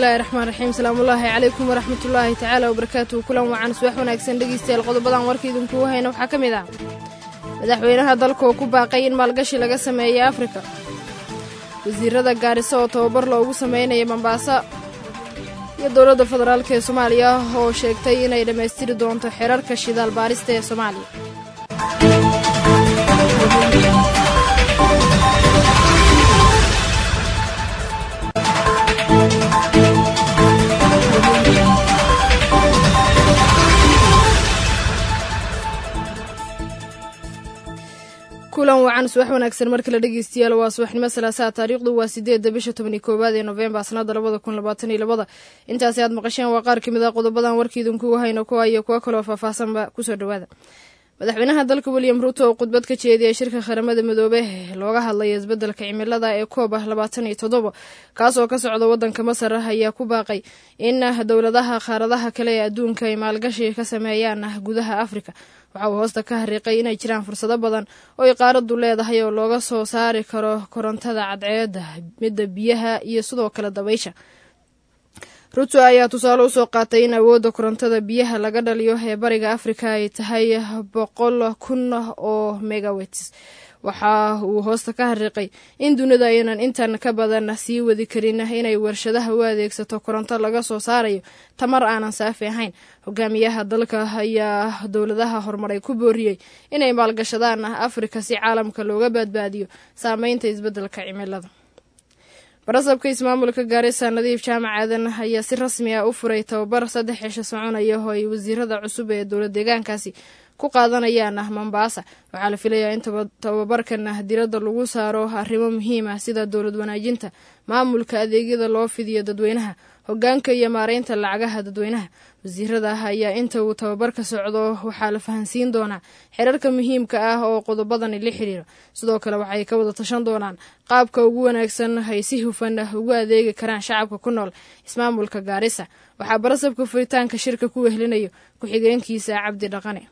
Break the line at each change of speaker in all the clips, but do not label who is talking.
bismillaahi raxmaan raxiim salaamullaahi calaykum waraxmatullaahi tacaala wabarakaatuhu kulan wacan subax wanaagsan dhegeystayaal qodobadan warka idinkugu hayna waxaa ka mid ah madaxweynaha dalka oo ku baaqay in maalgashi laga sameeya afrika wasiirada gaariso oo tababar loogu sameynaya mombaaso iyo dowladda federaalk ee soomaaliya oo sheegtay inay dhammaystiri doonto xerarka shidaal baarista ee soomaaliya kulan wacan subax wanaagsan mar kale dhegeystayaal waa subaxnimo salaasaa taariikhdu waa sideedda bisha tobani koowaad ee novembar sanada labada kun labaatan iyo labada intaasi aad maqasheen waa qaar kamid ah qodobadan warkiidinkugu hayno kuwa iyo kuwo kaloo faahfaahsanba kusoo dhawaada madaxweynaha dalka william ruuto oo khudbad ka jeediyay shirka qaramada midoobe looga hadlaya isbeddelka cimilada ee koob ah labaatan iyo toddoba kaasoo ka socda waddanka masar ayaa ku baaqay in dowladaha qaaradaha kale ee adduunka ay maalgashi ka sameeyaan gudaha afrika waxa uu hoosta ka hariiqay inay jiraan fursado badan oo ay qaaraddu leedahay oo looga soo saari karo korontada cadceedda midda biyaha iyo sidoo kale dabaysha ruto ayaa tusaale usoo qaatay in awoodda korontada biyaha laga dhaliyo ee bariga afrika ay tahay boqol kun oo megawets waxa uu hoosta ka hariiqay in dunida aynan intan ka badan sii wadi karin inay warshadaha u adeegsato koronto laga soo saarayo tamar aanan saafi ahayn hogaamiyaha dalka ayaa dowladaha horumaray ku booriyey inay maalgashadaan afrika si caalamka looga badbaadiyo saameynta isbeddelka cimilada barasabka ismaamulka gaarisa nadiif jaamac aadan ayaa si rasmi ah u furay tababar saddex cisho soconaya oo ay wasiirada cusub ee dowla deegaankaasi ku qaadanayaan mombaasa waxaa la filayaa in tababarkan diradda lagu saaro arrimo muhiim ah sida dowlad wanaajinta maamulka adeegyada loo fidiyo dadweynaha hogaanka iyo maareynta lacagaha dadweynaha wasiirada ayaa inta uu tababarka socdo waxaa la fahansiin doonaa xerarka muhiimka ah oo qodobadani la xiriiro sidoo kale waxay ka wada tashan doonaan qaabka ugu wanaagsan ay si hufan ugu adeegi karaan shacabka ku nool ismaamulka gaarisa waxaa barasabka furitaanka shirka ku wehlinayo ku-xigeenkiisa cabdi dhaqane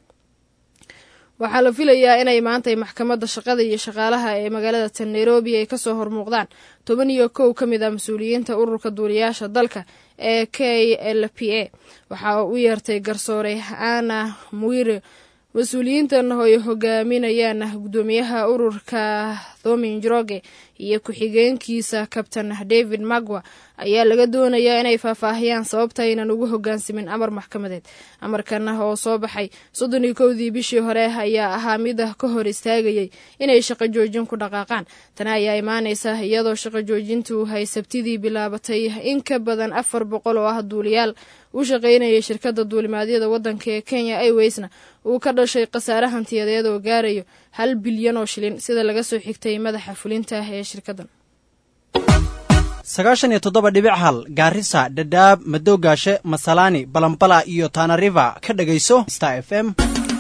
waxaa la filayaa inay maantay maxkamadda shaqada iyo shaqaalaha ee magaalada tan nairobi ay kasoo hormuuqdaan toban iyo kow ka mid ah mas-uuliyiinta ururka duuliyaasha dalka ee k l p a waxaa u yeertay garsoore ana mwire mas-uuliyiintan oo ay hogaaminayaan guddoomiyaha ururka thomin joroge iyo ku-xigeenkiisa kabtan david magwa ayaa laga doonayaa inay faahfaahiyaan sababta aynan ugu hogaansamin amar maxkamadeed amarkan oo soo baxay soddon iyo kowdii bishii hore ayaa ahaa mid ka hor istaagayay inay shaqo joojin ku dhaqaaqaan tani ayaa imaanaysa iyadoo shaqo joojintu ay sabtidii bilaabatay in ka badan afar boqol oo ah duuliyaal u shaqaynayay shirkadda duulimaadyada waddanka ee kenya airwaysna uu ka dhashay khasaare hantiyadeed oo gaarayo hal bilyan oo shilin sida laga soo xigtay madaxa fulinta ee shirkaddan
sagaashan iyo toddoba dhibic hal gaarisa dhadhaab madowgaashe masalaani balambala iyo taanariva ka dhegayso star f m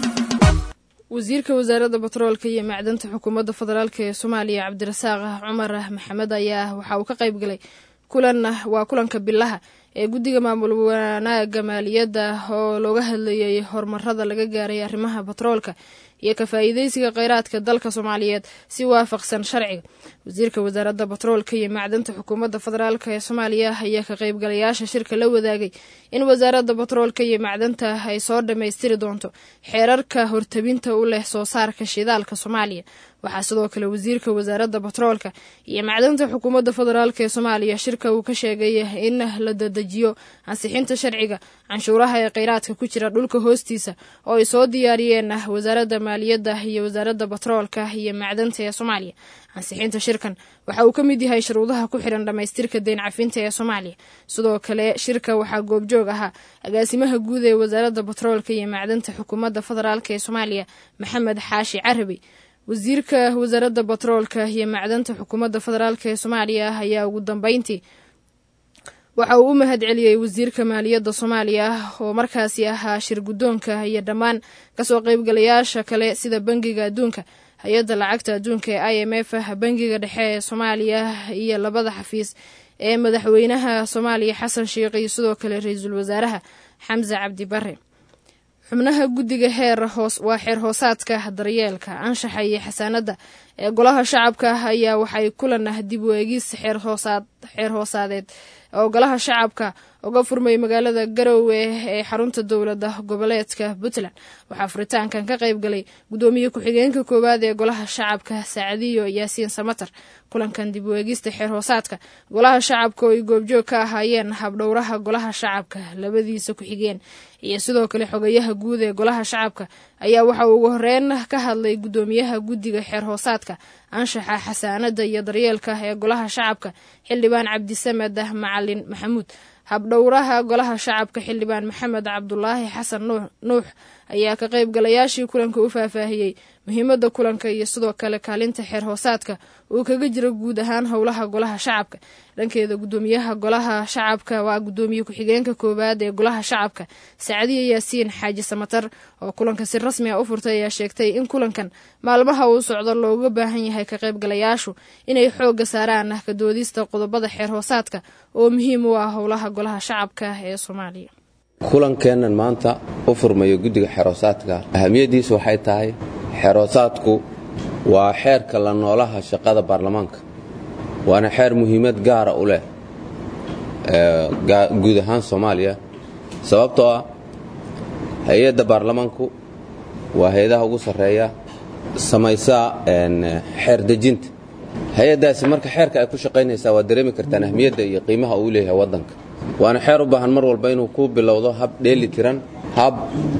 wasiirka wasaaradda batroolka iyo macdanta xukuumadda federaalk ee soomaaliya cabdirasaaq cumar maxamed ayaa waxa uu ka qayb galay kulan waa kulanka bilaha ee guddiga maamul wanaaga maaliyadda oo looga hadlayay horumarada laga gaaray arrimaha batroolka iyo ka faa'iideysiga kheyraadka dalka soomaaliyeed si waafaqsan sharciga wasiirka wasaaradda batroolka iyo macdanta xukuumadda federaalk ee soomaaliya ayaa ka qaybgalayaasha shirka la wadaagay in wasaaradda batroolka iyo macdanta ay soo dhammaystiri doonto xeerarka hortabinta u leh soo saarka shidaalka soomaaliya waxaa sidoo kale wasiirka wasaaradda batroolka iyo macdanta xukuumadda federaalk ee soomaaliya shirka uu ka sheegay in la dadejiyo ansixinta sharciga canshuuraha ee kheyraadka ku jira dhulka hoostiisa oo ay soo diyaariyeen wasaaradda maaliyadda iyo wasaaradda batroolka iyo macdanta ee soomaaliya ansixinta shirkan waxa uu ka mid yahay shuruudaha ku xiran dhammaystirka deyn cafinta ee soomaaliya sidoo kale shirka waxaa goobjoog ahaa agaasimaha guud ee wasaaradda batroolka iyo macdanta xukuumadda federaalk ee soomaaliya maxamed xaashi carabi wasiirka wasaaradda batroolka iyo macdanta xukuumadda federaalk ee soomaaliya ayaa ugu dambeyntii waxa uu u mahad celiyey wasiirka maaliyadda soomaaliya oo markaasi ahaa shir guddoonka iyo dhammaan kasoo qaybgalayaasha kale sida bangiga adduunka hay-adda lacagta adduunka ee i m f bangiga dhexe ee soomaaliya iyo labada xafiis ee madaxweynaha soomaaliya xasan sheikh iyo sidoo kale ra-iisul wasaaraha xamse cabdi bare xubnaha guddiga heer hoos waa xeer hoosaadka daryeelka anshaxa iyo xasaanadda ee golaha shacabka ayaa waxay kulan dib u eegis xeer hoosaadeed oo golaha shacabka uga furmay magaalada garowe ee xarunta dowlada goboleedka puntland waxaa furitaankan ka qayb galay gudoomiye ku-xigeenka koowaad ee golaha shacabka saacadiyo yaasiin samatar kulankan dib u eegista xeer hoosaadka golaha shacabka oo ay goobjoog ka ahaayeen habdhowraha golaha shacabka labadiisa ku-xigeen iyo sidoo kale xogayaha guud ee golaha shacabka ayaa waxa uu ugu horeyn ka hadlay gudoomiyaha guddiga xeer hoosaadka anshaxa xasaanada iyo daryeelka ee golaha shacabka xildhibaan cabdisamed macalin maxamuud habdhowraha golaha shacabka xildhibaan maxamed cabdulaahi xasan nuux ayaa ka qaybgalayaashii kulanka u faahfaahiyey muhiimadda kulanka iyo sidoo kale kaalinta xeer hoosaadka uu kaga jiro guud ahaan howlaha golaha shacabka dhankeeda gudoomiyaha golaha shacabka waa gudoomiye ku-xigeenka koowaad ee golaha shacabka sacdiya yaasiin xaaji samatar oo kulanka si rasmi a u furtay ayaa sheegtay in kulankan maalmaha uu socdo looga baahan yahay ka qaybgalayaashu inay xoogga saaraan ka doodista qodobada xeer hoosaadka oo muhiim u ah howlaha golaha shacabka ee soomaaliya
kulankeennan maanta u furmayo guddiga xeerhoosaadka ahamiyaddiisu waxay tahay xeerhoosaadku waa xeerka la noolaha shaqada baarlamaanka waana xeer muhiimad gaara u leh guud ahaan soomaaliya sababtoo ah hay-adda baarlamaanku waa hay-adaha ugu sarreeya samaysaa xeer dejinta hay-addaasi marka xeerka ay ku shaqaynaysaa waad dareemi kartaan ahmiyadda iyo qiimaha uu leeyahay waddanka waana xeer u baahan mar walba inuu ku bilowdo hab dheeli tiran hab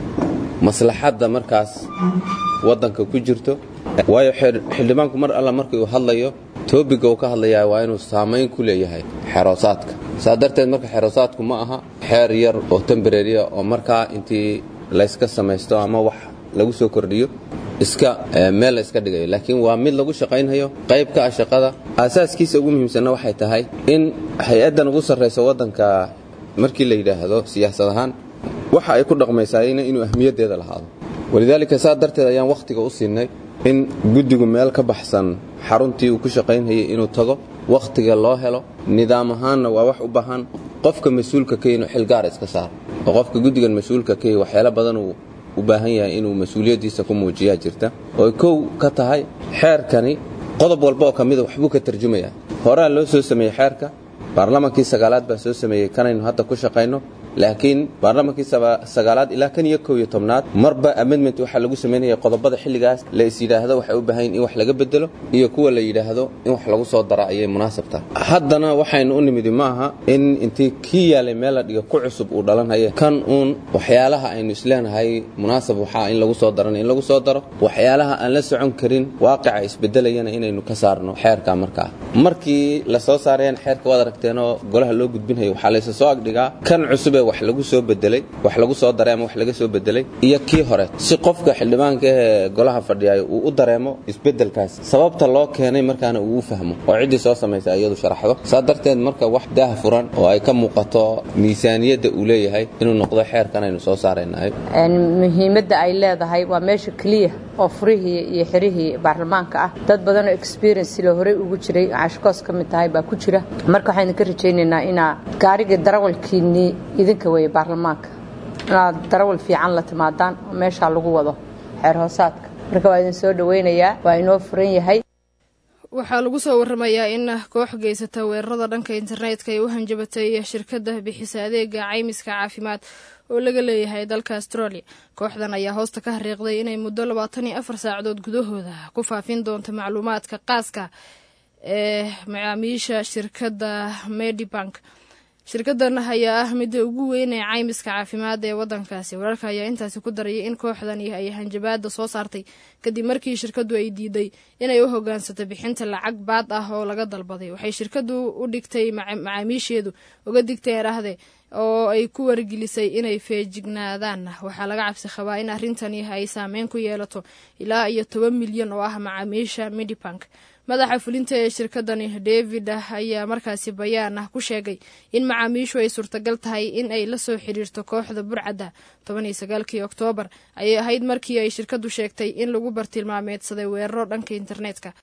maslaxadda markaas waddanka ku jirto waayo xildhibaanku mar alla markii uu hadlayo toobiga uu ka hadlayaa waa inuu saamayn ku leeyahay xeeroosaadka saa darteed marka xeeroosaadku ma aha xeer yar oo tembareeriya oo markaa intii layska samaysto ama wax lagu soo kordhiyo iska meel la iska dhigayo laakiin waa mid lagu shaqaynhayo qayb ka ah shaqada aasaaskiisa ugu muhiimsanna waxay tahay in hay-addan ugu sarrayso waddanka markii la yidhaahdo siyaasad ahaan waxa ay ku dhaqmaysaayna inuu ahmiyaddeeda lahaado walidaalika saa darteed ayaan wakhtiga u siinay in guddigu meel ka baxsan xaruntii uu ku shaqaynhayay inuu tago wakhtiga loo helo nidaam ahaanna waa wax u baahan qofka mas-uulka ka inuu xil gaara iska saaro oo qofka guddigan mas-uulka ka waxyaalo badan uu u baahan yahay inuu mas-uuliyaddiisa ku muujiyaa jirta oo kow ka tahay xeerkani qodob walba oo ka mida waxbuu ka tarjumayaa horaa loo soo sameeyey xeerka baarlamaankii sagaalaad baa soo sameeyey kanaynu hadda ku shaqayno laakiin baarlamaankii sagaalaad ilaa kan iyo kow iyo tobnaad marba amendment waxaa lagu samaynaya qodobada xilligaas la is yidhaahdo waxay u baahan in wax laga bedelo iyo kuwa la yidhaahdo in wax lagu soo dara ayay munaasab tahay haddana waxaynu u nimidi ma aha in intii kii yaalay meel la dhiga ku cusub uu dhalanhaya kan uun waxyaalaha aynu isleenahay munaasab waxaa in lagu soo darana in lagu soo daro waxyaalaha aan la socon karin waaqica isbedelayana inaynu ka saarno xeerka markaa markii la soo saarayaan xeerka waad aragteenoo golaha loo gudbinhayo waxaa laysa soo agdhigaa kan cusubee wax lagu soo bedelay wax lagu soo daray ama wax laga soo bedelay iyo kii hore si qofka xildhibaanka ee golaha fadhiyayo uu u dareemo isbedelkaas sababta loo keenay markaana uu u fahmo oo ciddii soo samaysa iyadu sharaxdo saa darteed marka wax daah furan oo ay ka muuqato miisaaniyadda uu leeyahay inuu noqdo xeerkan aynu soo saaraynahay
muhiimadda ay leedahay waa meesha keliya oo furihii iyo xirihii baarlamaanka ah dad badanoo experience la horey ugu jiray cashkoos ka mid tahay baa ku jira marka waxaynu ka rajaynaynaa inaa gaarigii darawalkiinnii idinka weeye baarlamaanka inaad darawal fiican la timaadaan oo meeshaa lagu wado xeer hoosaadka marka waa idin soo dhowaynayaa waa inoo furan yahay
waxaa lagu soo waramayaa in koox geysata weerarada dhanka internetka ay u hanjabatay shirkadda bixisa adeega caymiska caafimaad oo laga leeyahay dalka australia kooxdan ayaa hoosta ka hariiqday inay muddo labaatan iyo afar saacadood gudahooda ku faafin doonto macluumaadka qaaska ee macaamiisha shirkadda medibank shirkadan ayaa ah midda ugu weyn ee caymiska caafimaad ee wadankaasi wararka ayaa intaasi ku darayay in kooxdani ay hanjabaada soo saartay kadib markii shirkadu ay diiday inay u hogaansato bixinta lacag baad ah oo laga dalbaday waxay shirkadu u dhigtay macaamiisheedu uga digteen rahde oo ay ku wargelisay inay feejignaadaan waxaa laga cabsi qabaa in arrintani ay saameyn ku yeelato ilaa iyo toban milyan oo ah macaamiisha medibank madaxa fulinta ee shirkadani david ayaa markaasi bayaan ah ku sheegay in macaamiishu ay suurtagal tahay in ay la soo xiriirto kooxda burcadda toban iyo sagaalkii oktoobar ayay ahayd markii ay shirkadu sheegtay in lagu bartilmaameedsaday weeraro dhanka internetka